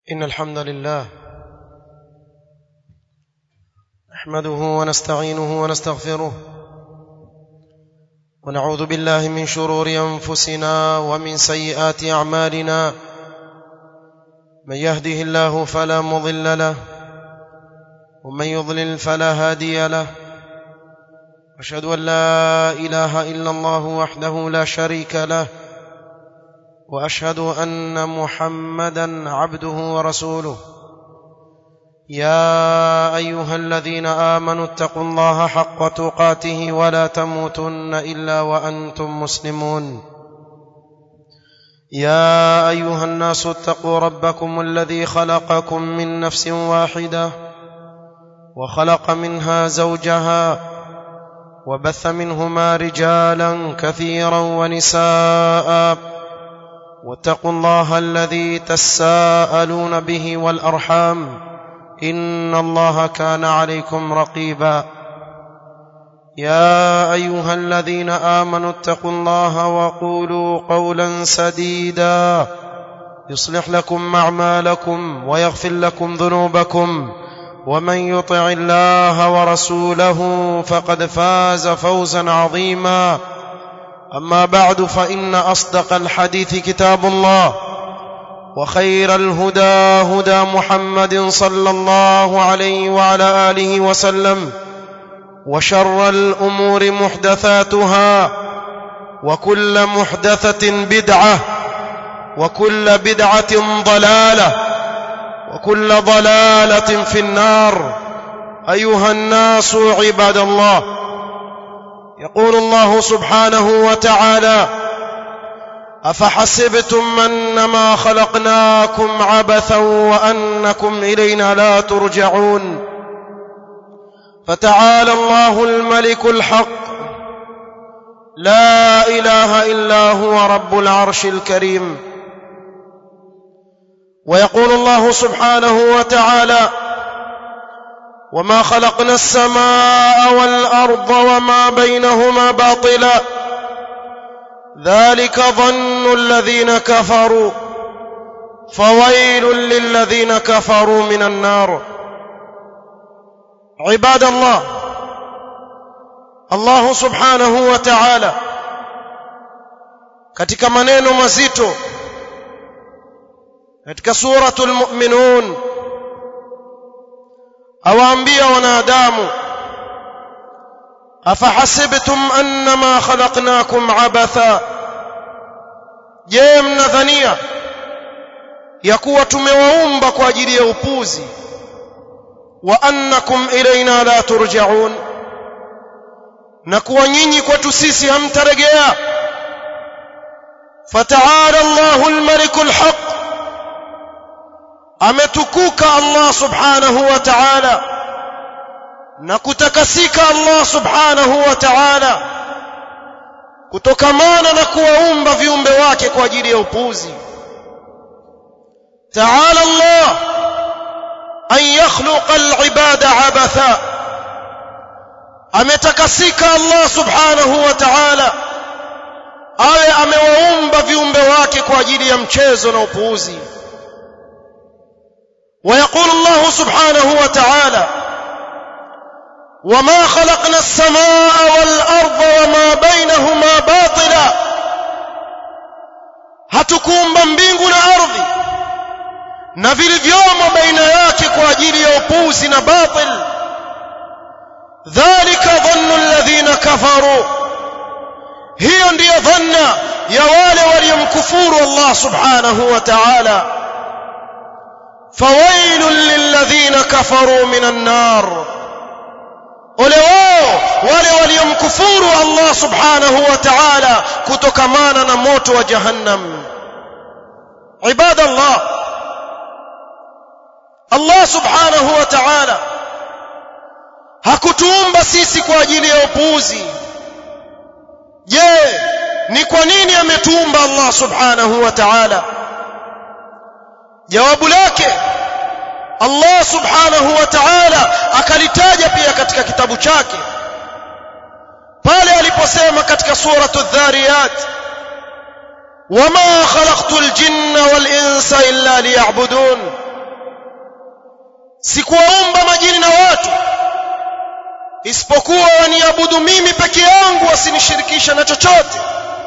إن الحمد لله نحمده ونستعينه ونستغفره ونعوذ بالله من شرور أنفسنا ومن سيئات أعمالنا من يهده الله فلا مضل له ومن يضلل فلا هادي له أشهد أن لا إله إلا الله وحده لا شريك له واشهد ان محمدا عبده ورسوله يا ايها الذين امنوا اتقوا الله حق تقاته ولا تموتن الا وانتم مسلمون يا ايها الناس اتقوا ربكم الذي خلقكم من نفس واحده وخلق منها زوجها وبث منهما رجالا كثيرا ونساء واتقوا الله الذي تساءلون به والارحام ان الله كان عليكم رقيبا يا ايها الذين امنوا اتقوا الله وقولوا قولا سديدا يصلح لكم اعمالكم ويغفر لكم ذنوبكم ومن يطع الله ورسوله فقد فاز فوزا عظيما اما بعد فان اصدق الحديث كتاب الله وخير الهدى هدى محمد صلى الله عليه وعلى اله وسلم وشر الامور محدثاتها وكل محدثه بدعه وكل بدعه ضلاله وكل ضلاله في النار ايها الناس عباد الله يقول الله سبحانه وتعالى افحسبتم انما خلقناكم عبثا وانكم الينا لا ترجعون فتعالى الله الملك الحق لا اله الا هو رب العرش الكريم ويقول الله سبحانه وتعالى وما خلقنا السماء والارض وما بينهما باطلا ذلك ظن الذين كفروا فويل للذين كفروا من النار عباد الله الله subhanahu wa ta'ala katika maneno mazito katika suratul mu'minun awaambia wanadamu afahasibtum annama khalaqnakum abatha je mnadhania ya kuwa tumewaumba kwa ajili ya upuzi wa annakum ilaina la turja'un na kuwa nyinyi kwetu sisi hamtarejea fata'ala Allahu al-maliku al-haq ametukuka Allah subhanahu wa ta'ala na kutakasika Allah subhanahu wa ta'ala kutokamana na kuwaumba viumbe wake kwa ajili ya upuzi ta'ala Allah an yakhluqa al-ibada abatha ametakasika Allah subhanahu wa ta'ala awe amewaumba viumbe wake kwa ajili ya mchezo na upuuzi ويقول الله سبحانه وتعالى وما خلقنا السماء والارض وما بينهما باطلا hatukuumba mbingu na ardhi na vilivyomo baina yake kwa ajili ya upuzi na batil dhalika dhannu alladhina kafaru hiyo ndiyo dhanna ya wale waliomkufuru Allah subhanahu wa ta'ala فويل للذين كفروا من النار ole wao wale waliomkufuru Allah subhanahu wa ta'ala kutokamana na moto wa jahannam ibadallah Allah subhanahu wa ta'ala hakutuumba sisi kwa ajili ya upuuzi je ni kwa nini ametuumba Allah subhanahu wa ta'ala jawabu lake Allah subhanahu wa ta'ala akalitaja pia katika kitabu chake pale aliposema katika suratu dhariyat wama khalaqtu aljinna wal insa illa liya'budun sikuwaumba majini na watu isipokuwa waniabudu mimi peke yangu wasinishirikisha na chochote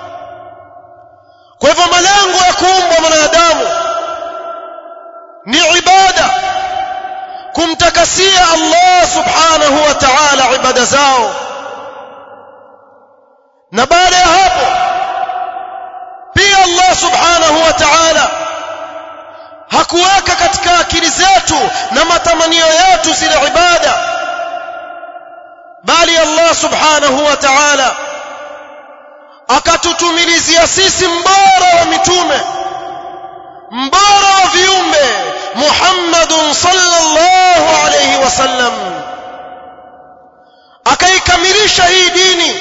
kwa hivyo malengo ya kuumbwa mwanadamu ni ibada kumtakasia Allah subhanahu wa ta'ala ibada zao na baada ya hapo pia Allah subhanahu wa ta'ala hakuweka katika akili zetu na matamanio yetu zile ibada bali Allah subhanahu wa ta'ala akatutumilizia sisi mbora wa mitume mbora wa viumbe Muhammadun sallallahu alayhi wasallam akaikamilisha hii dini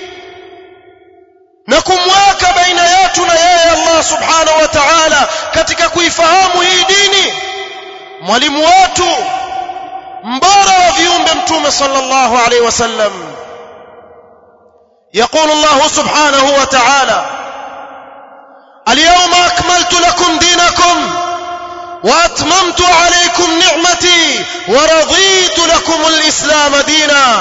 na kumweka baina yetu na yeye Allah subhanahu wa ta'ala katika kuifahamu hii dini mwalimu wetu mbora wa viumbe mtume sallallahu alayhi wasallam يقول الله سبحانه وتعالى اليوم أكملت لكم دينكم وأتممت عليكم نعمتي ورضيت لكم الإسلام دينا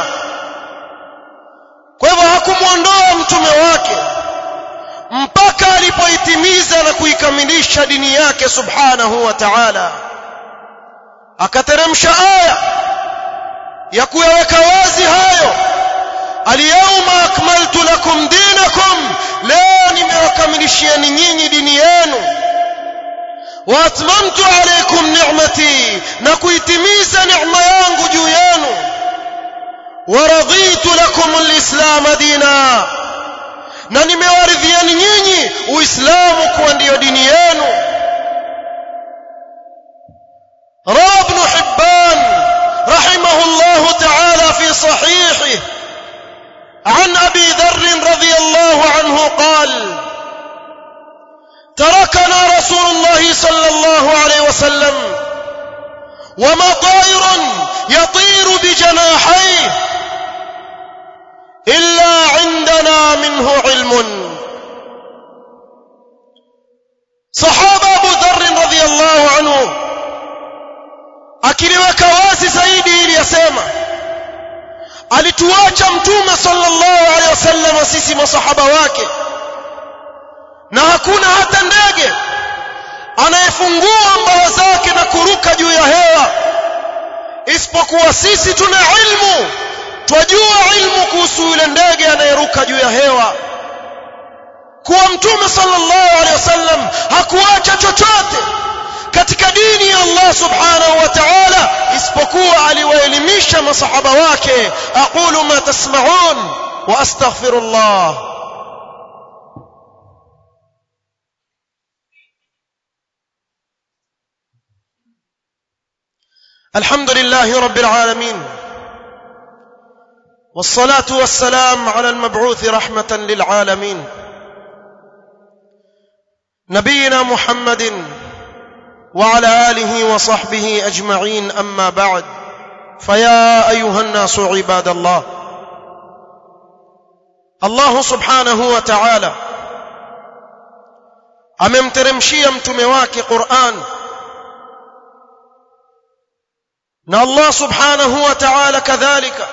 kwa hivyo hakumwondoa mtume wake mpaka alipoitimiza na kuikamilisha dini yake subhanahu wa ta'ala akateremsha aya ya kuyaweka wazi hayo alyawma akmaltu lakum dinakum leo nimewakamilishieni nyinyi dini yenu wa atmamtu alaykum ni'mati na kuitimiza neema yangu juu yenu wa raditu lakum alislam dina na nimewaridhieni nyinyi uislamu kuwa ndiyo dini yenu روى ابن حبان رحمه الله تعالى في صحيحه عن ابي ذر رضي الله عنه قال تركنا رسول الله صلى الله عليه وسلم وما طائر يطير بجناحيه الا عندنا منه علم صحابه ابو ذر رضي الله عنه akiliweka wazi zaidi ili yasema alituacha mtume sallallahu alaihi wasallam sisi masahaba wake na hakuna hata ndege anayefungua mbawa zake na kuruka juu ya hewa isipokuwa sisi tuna ilmu twajua ilmu kuhusu yule ndege anayeruka juu ya hewa kuwa mtume sallallahu alaihi wasallam hakuacha chochote katika dini ya Allah subhanahu wa ta'ala isipokuwa aliwaelimisha masahaba wake aqulu ma tasma'un wa astaghfirullah الحمد لله رب العالمين والصلاه والسلام على المبعوث رحمه للعالمين نبينا محمد وعلى اله وصحبه اجمعين اما بعد فيا ايها الناس عباد الله الله سبحانه وتعالى amemteremshia mtume wake Qur'an na Allah subhanahu wa ta'ala kadhalika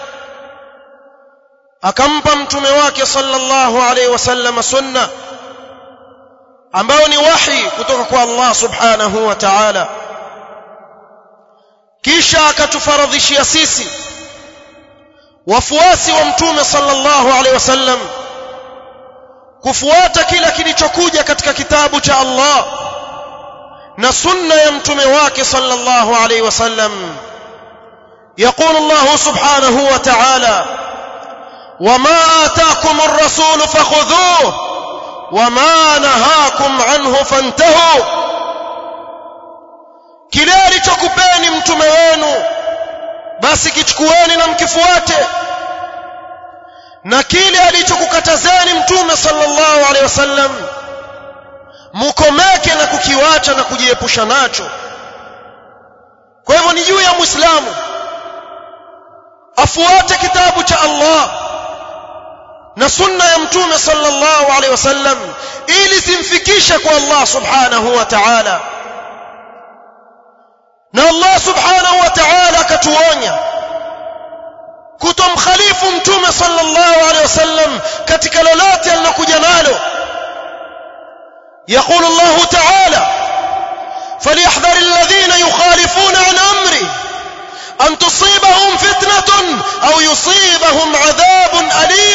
akampa mtume wake sallallahu alayhi wasallam sunna ambao ni wahi kutoka kwa Allah subhanahu wa ta'ala kisha akatufaradhishia sisi wafuasi wa mtume sallallahu alaihi wasallam kufuata kila kilichokuja katika kitabu cha Allah na sunna ya mtume wake sallallahu alaihi wasallam يقول الله سبحانه وتعالى وما آتاكم الرسول فخذوه وما نهاكم عنه فانتهوا kile alichokupeni mtume wenu basi kichukueni na mkifuate na kile alichokukatazeni mtume sallallahu alaihi wasallam mukomeke na kukiwacha na kujiepusha nacho kwa hivyo ni juu ya muislamu afuate kitabu cha Allah na sunna ya mtume sallallahu alaihi wasallam ili simfikishe kwa Allah subhanahu wa ta'ala na Allah subhanahu wa ta'ala akatuonya kutomkhalifu mtume sallallahu alaihi wasallam katika lolote alilokuja nalo يقول الله تعالى فليحذر الذين يخالفون عن امره ان تصيبهم فتنه او يصيبهم عذاب اليم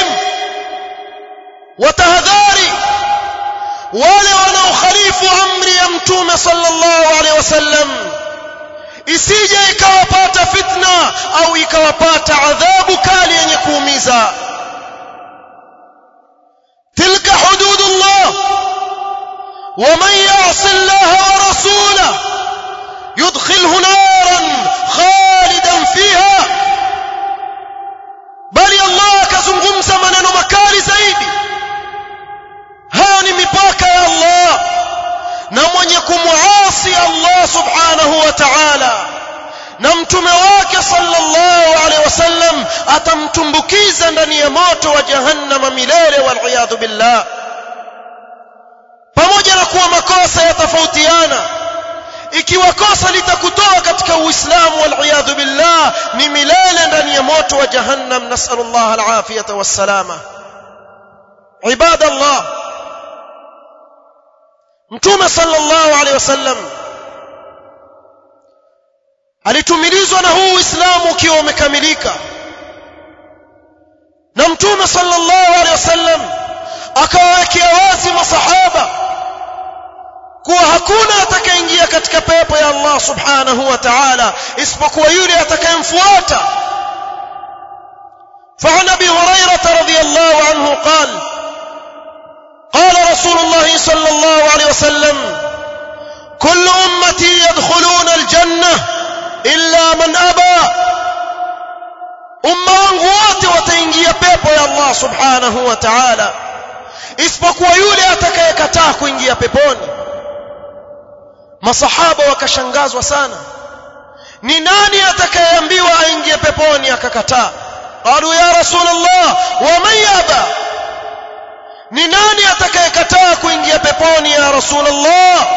وتهذاري wale wanaokhalifu amri ya mtume sallallahu alaihi wasallam isije ikawapata fitna au ikawapata adhabu kali yenye kuumiza tilka hududullah ومن يعص الله ورسوله يدخله نارا خالدا فيها بل الله كزungumza maneno makali zaidi haya ni mipaka ya Allah na mwenye kumwasi Allah subhanahu wa ta'ala na mtume wake sallallahu alaihi wasallam atamtumbukiza ndani ya moto wa jahannama milele wal billah pamoja na kuwa makosa yatafautiana ikiwa kosa litakutoa katika uislamu wal billah ni milele ndani ya moto wa jahannam nasallallahu alafiyata wassalama ibadallah mtume sallallahu alaihi wasallam alitumilizwa na huu uislamu ukiwa umekamilika na mtume sallallahu alaihi wasallam akawawekea wazi masahaba kuwa hakuna atakayeingia katika pepo ya Allah subhanahu wa ta'ala isipokuwa yule atakayemfuata فعن ابي هريره رضي الله عنه قال قال رسول الله صلى الله عليه وسلم كل امتي يدخلون الجنه الا من ابى umma wangu wote wataingia pepo ya Allah subhanahu wa ta'ala isipokuwa yule atakayekataa kuingia peponi masahaba wakashangazwa sana ni nani atakayeambiwa aingie peponi akakataa qalu ya rasulullah wa man yaba ni nani atakayekataa kuingia peponi ya rasulullah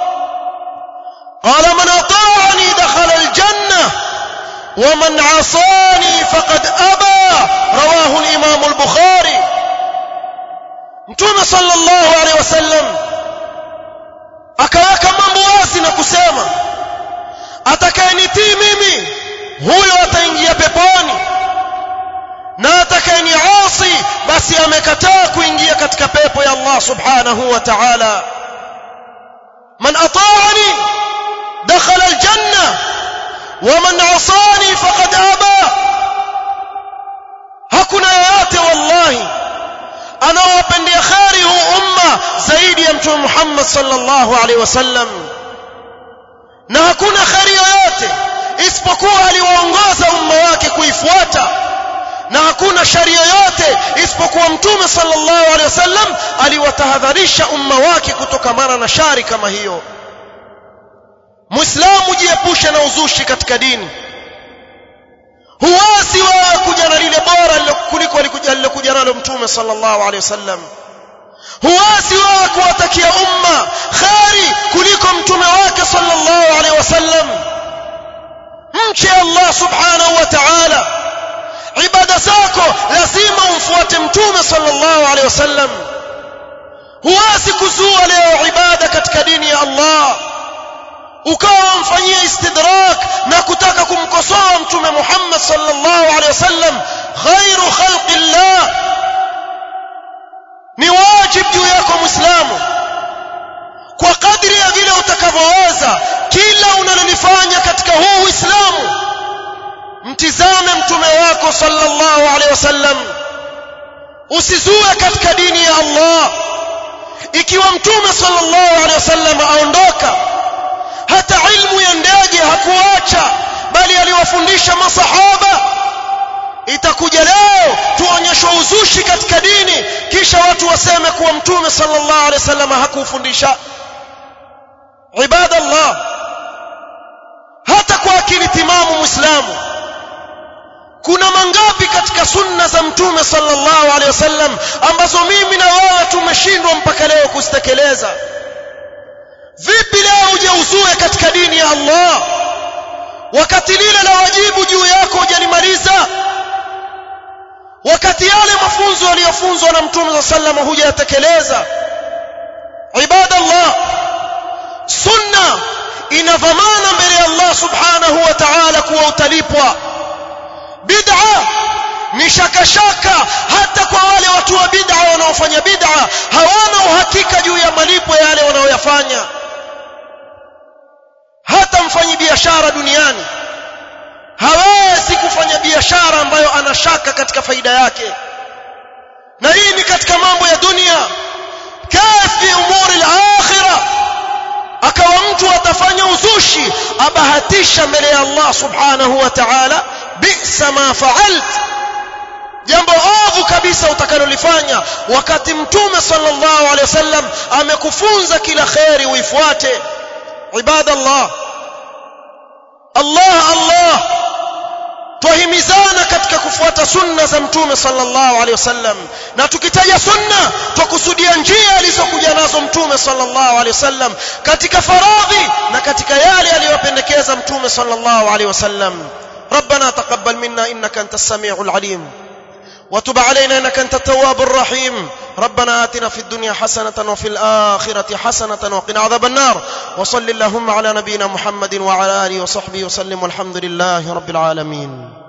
qala man ata'ani dakhala aljanna ومن عصاني فقد أبى رواه الإمام البخاري mtume sallallahu alaihi wasallam akaweka mambo wazi na kusema atakayenitii mimi huyo ataingia peponi na atakayeniasi basi amekataa kuingia katika pepo ya Allah subhanahu wa ta'ala man ata'ani dakhala aljanna ومن عصاني فقد ابى hakuna yoyote wallahi anaowapendea khari huu umma zaidi ya mtume Muhammad sallallahu alaihi wasallam na hakuna khari yoyote isipokuwa aliwaongoza umma wake kuifuata na hakuna shari yoyote isipokuwa mtume sallallahu alaihi wasallam aliwatahadharisha umma wake kutokamana na shari kama hiyo muislamu jiepushe na uzushi katika dini huwezi wewe kuja na lile bora kuliko alilokuja nalo mtume sallallahu alaihi wasallam huwezi wewe kuwatakia umma khari kuliko mtume wake sallallahu alaihi wasallam mche Allah subhanahu wa ta'ala ibada zako lazima umfuate mtume sallallahu alaihi wasallam huwezi kuzua leo ibada katika dini ya Allah ukawa mfanyia istidrak na kutaka kumkosoa mtume Muhammad sallallahu alaihi wasallam khairu khalqillah ni wajibu juu yako muislamu kwa kadri ya vile utakavyoweza kila unalolifanya katika huu uislamu mtizame mtume wako sallallahu alaihi wasallam usizue katika dini ya Allah ikiwa mtume sallallahu alaihi wasallam aondoka hata ilmu ya ndege hakuacha bali aliwafundisha masahaba itakuja leo tuonyeshwe uzushi katika dini kisha watu waseme kuwa mtume sallallahu alaihi wasallam hakufundisha ibadallah hata kwa akili timamu muislamu kuna mangapi katika sunna za mtume sallallahu alaihi wasallam ambazo mimi na wewe tumeshindwa mpaka leo kuzitekeleza vipi leo uje uzue katika dini ya Allah wakati lile la wajibu juu yako hujalimaliza wakati yale mafunzo yaliyofunzwa na mtume za sallama hujayatekeleza ibadallah sunna ina dhamana mbele ya Allah subhanahu wa ta'ala kuwa utalipwa bid'a ni shakashaka hata kwa wale watu wa bid'a wanaofanya bid'a hawana uhakika juu ya malipo yale wanaoyafanya hata mfanyi biashara duniani hawezi kufanya biashara ambayo ana shaka katika faida yake na hii ni katika mambo ya dunia kafi umuri al-akhirah akawa mtu atafanya uzushi abahatisha mbele ya Allah subhanahu wa ta'ala bisa ma fa'alt jambo ovu kabisa utakalolifanya wakati mtume sallallahu alaihi wasallam amekufunza kila khairi uifuate ibadallah Allah Allah twahimizana katika kufuata sunna za mtume sallallahu alaihi wasallam na tukitaja sunna twakusudia njia alizokuja nazo mtume sallallahu alaihi wasallam katika faradhi na katika yale aliyopendekeza mtume sallallahu alaihi wasallam ربنا تقبل منا انك انت السميع العليم وتب علينا انك انت التواب الرحيم ربنا آتنا في الدنيا حسنة وفي الآخرة حسنة وقنا عذاب النار وصل اللهم على نبينا محمد وعلى آله وصحبه وسلم والحمد لله رب العالمين